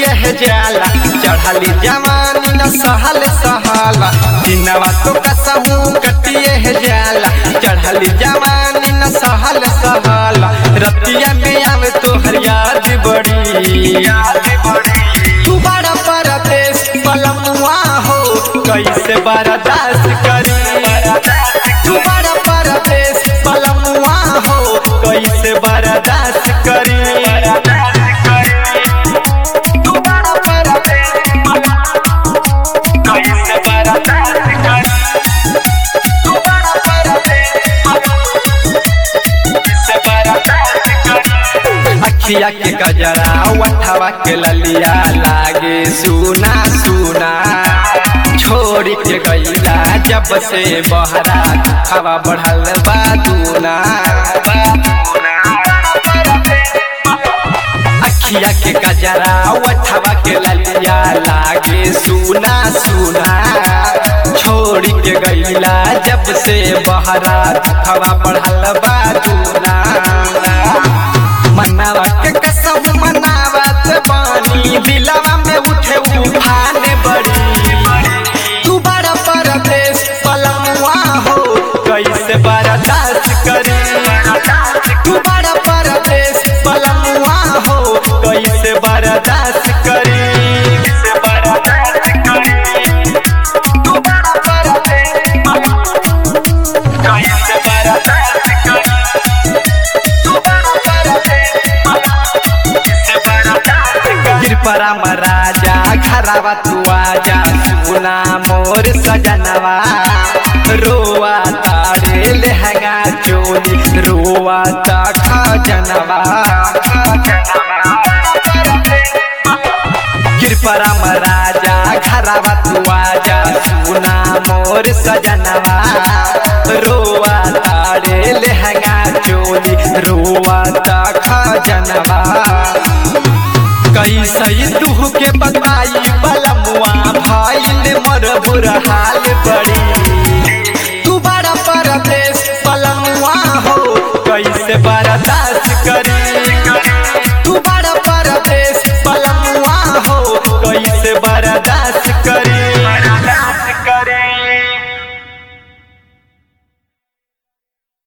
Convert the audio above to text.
कटिए जाला चढ़ली जवानी न सहल सहाला दिनवा तो कसहू कटिए जाला चढ़ली जवानी न सहल सहाला रतिया में आवे तो हरियाद बड़ी तू बड़ा परदेश पलमुआ हो कैसे बर्दाश्त करी तू बड़ा परदेश पलमुआ हो कैसे बर्दाश्त करी तू बड़ा परदेश कैसे बर्दाश्त करी तू बड़ा परदेश कैसे बर्दाश्त करी अखिया के गजरा वठवा के ललिया लागे सुना सुना छोड़ के गईला जब से बहरा हवा बढ़ल बा दूना अखिया के गजरा वठवा के ललिया लागे सुना सुना छोड़ के गईला जब से बहरा हवा बढ़ल बा दूना मनावा के कसम मनावत बानी दिलवा में उठे उफान बड़ी तू बड़ा परदेश पलमुआ हो कैसे बर्दाश्त करी तू बड़ा परदेश पलमुआ हो कैसे बर्दाश्त करी कैसे बर्दाश्त करी तू बड़ा परदेश कैसे बर्दाश्त करी कृपरा महाराजा घरवा तू आजा सुना मोर सजनवा रोआ तारे लहंगा चोली रोआ ता खजनवा कृपरा महाराजा घरवा तू आजा सुना मोर सजनवा रोआ तारे लहंगा चोली रोआ ता खजनवा कैसे दुह के बताई बलमुआ भाई मर बुरा हाल बड़ी तू बड़ा परदेश पलमुआ हो कैसे बर्दाश्त